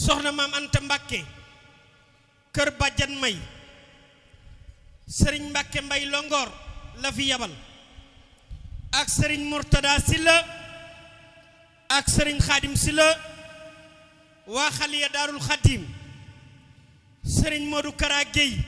soxna maam Anta Mbàkke kër bàjjan may sëriñ Mbàkke mbay longoor la fi yabal ak sëriñ Murtada Silla ak sëriñ Xaadim Silla waa xaliya daarul xadim sëriñ Modou Kara Gueye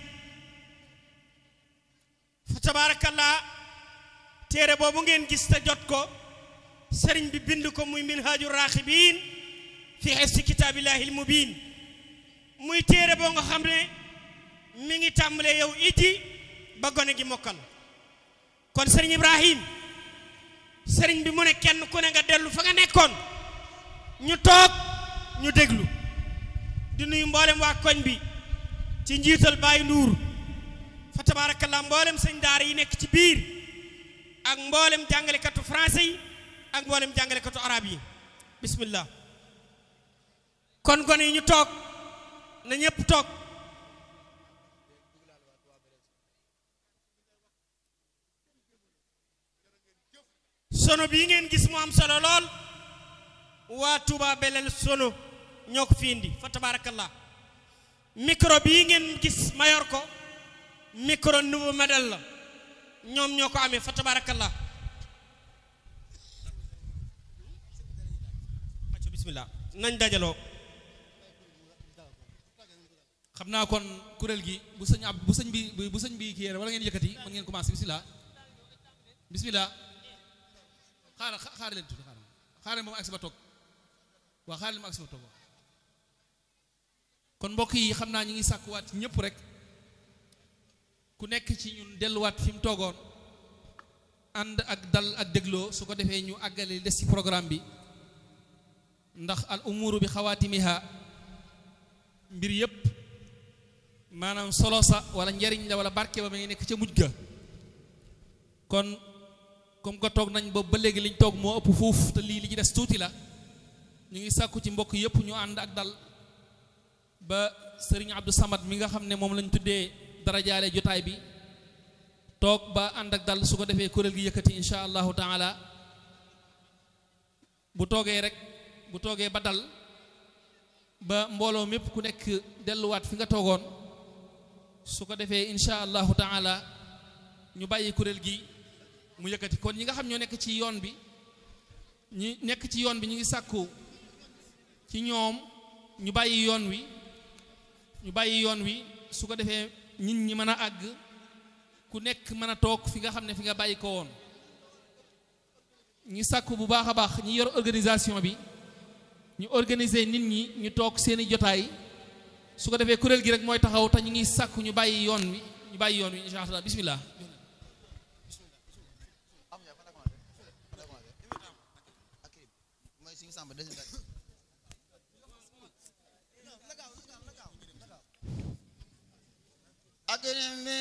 fa tabaarakallaa téere boobu ngeen gis te jot ko sëriñ bi bind ko muy minhaaju raaxibiin fi xifsi kitaabillaahil mubiin muy téere boo nga xam ne mi ngi tàmbalee yow iji ba gone gi mokkal kon sëriñ Ibrahim sëriñ bi mu ne kenn ku ne nga dellu fa nga nekkoon ñu toog ñu déglu di nuyu mboolem waa koñ bi ci njiital Baye Ndour fa tabaarakallaa mboolem sëñ daara yi nekk ci biir ak mboolem jàngalekatu français yi ak mboolem jàngalekatu arab yi bismillah kon gone yi ñu toog na ñépp toog sono bii ngeen gis mu am solo lool waa Touba Belel sono ñoo ko fi indi fa tabarakallah micro bii ngeen gis mayor ko micro nouveau modèle la ñoom ñoo ko amee fa tabarakallah acco bismillah nañ dajaloo xam naa kon kuréel gi bu sëñ ab bu sëñ bi bu sëñ bi kii wala ngeen yëkkati mën ngeen commencé bismillah bismillah xaaral xaaral leen tuuti xaaral xaaral moom agsi ba toog waaw xaaral moom agsi ba toog waaw kon mbokk yi xam naa ñu ngi sàkkuwaat ci ñëpp rek ku nekk ci ñun delluwaat fi mu toogoon ànd ak dal ak dégloo su ko defee ñu àggale des ci programme bi ndax al umuru bi xawaatimiha mbir yëpp maanaam solo sa wala njariñ la wala barke ba ma ngi nekk ca mujj ga kon comme que toog nañ boobu ba léegi liñ toog moo ëpp fuuf te lii li ci des tuuti la ñu ngi sàkku ci mbokk yëpp ñu ànd ak dal ba sëriñ Abdou Samad mi nga xam ne moom lañ tuddee darajaale jotaay bi toog ba ànd ak dal su ko defee kuréel gi yëkkati insha allahu taala bu toogee rek bu toogee ba dal ba mbooloo mépp ku nekk delluwaat fi nga toogoon su ko defee insha allahu taala ñu bàyyi kuréel gi mu yëkkati kon ñi nga xam ñoo nekk ci yoon bi ñi nekk ci yoon bi ñu ngi sàkku ci ñoom ñu bàyyi yoon wi ñu bàyyi yoon wi su ko defee nit ñi mën a àgg ku nekk mën a toog fi nga xam ne fi nga bàyyi ko woon ñi sàkku bu baax a baax ñi yor organisation bi ñu organiser nit ñi ñu toog seeni jotaay su ko defee kuréel gi rek mooy taxaw te ñu ngi sàkku ñu bàyyi yoon wi ñu bàyyi yoon wi insha allah bismillah ak